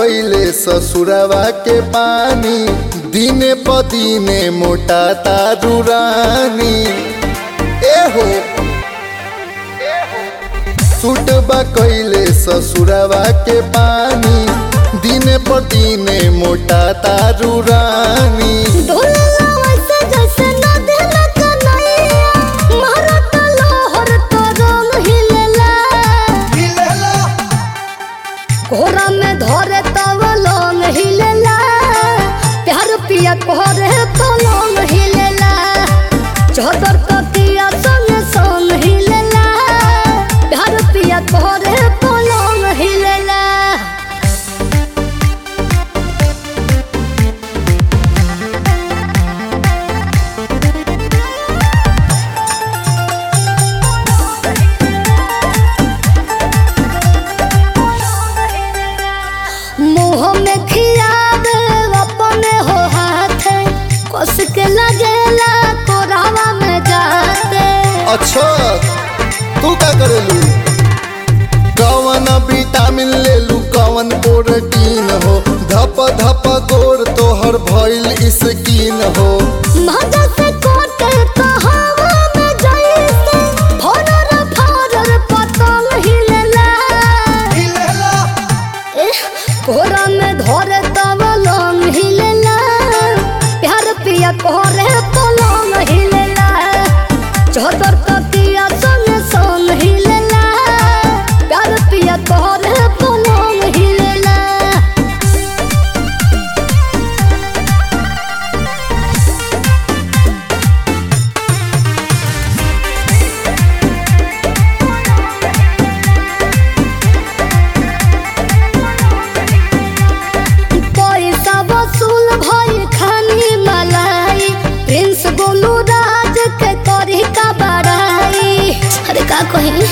कैले ससुरवा के पानी दिने प दिने मोटा तारू रानी ए हो सूट बा कैले ससुरवा के पानी दिने प दिने मोटा तारू रानी ढोलला वैसे जैसे नदी में कन्हैया, मारत लहर तो रंग हिलेला। कोहरा में धरे तब लोंग हिलेला प्यार पिया कोहरे तो लोंग हिलेला चौदर तकिया संग संग हिलेला प्यार पिया कोहरे तो लोंग हिलेला मुँह में खियावे अपने हो हाथ कस के लगेला कोरावा में जाते अच्छा तू का करेलू कवन विटामिन लेलू कवन प्रोटीन हो धप धप गोर तोहर भइल स्किन हो मजा से कोटे कहावा में जैसे फरर फरर पतंग हिलेला एह, कोरा में धरे तब लोंग हिलेला प्यार पिया कोरे पलंग हिलेला चौदर तकिया संग संग हिलेला प्यार पिया कोरे पलंग हिलेला पैसा वसूल भई खानी मलाई प्रिंस गोलू राज के करी का बड़ाई अरे का कही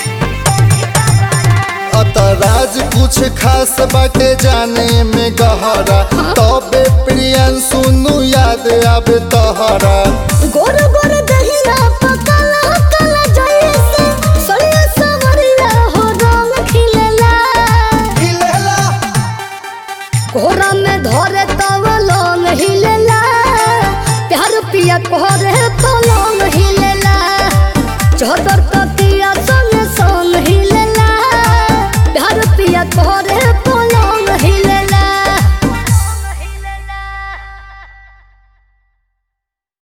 अतराज कुछ खास बाटे जाने में गहरा तबे प्रियन सुनु याद आवे तोहरा गोर गोर दहिया पकला कला जैसे सड़िया सवरिया हो रंग खिलेला कोहरा में धरे तब लोंग हिलेला प्यार पिया कोहरा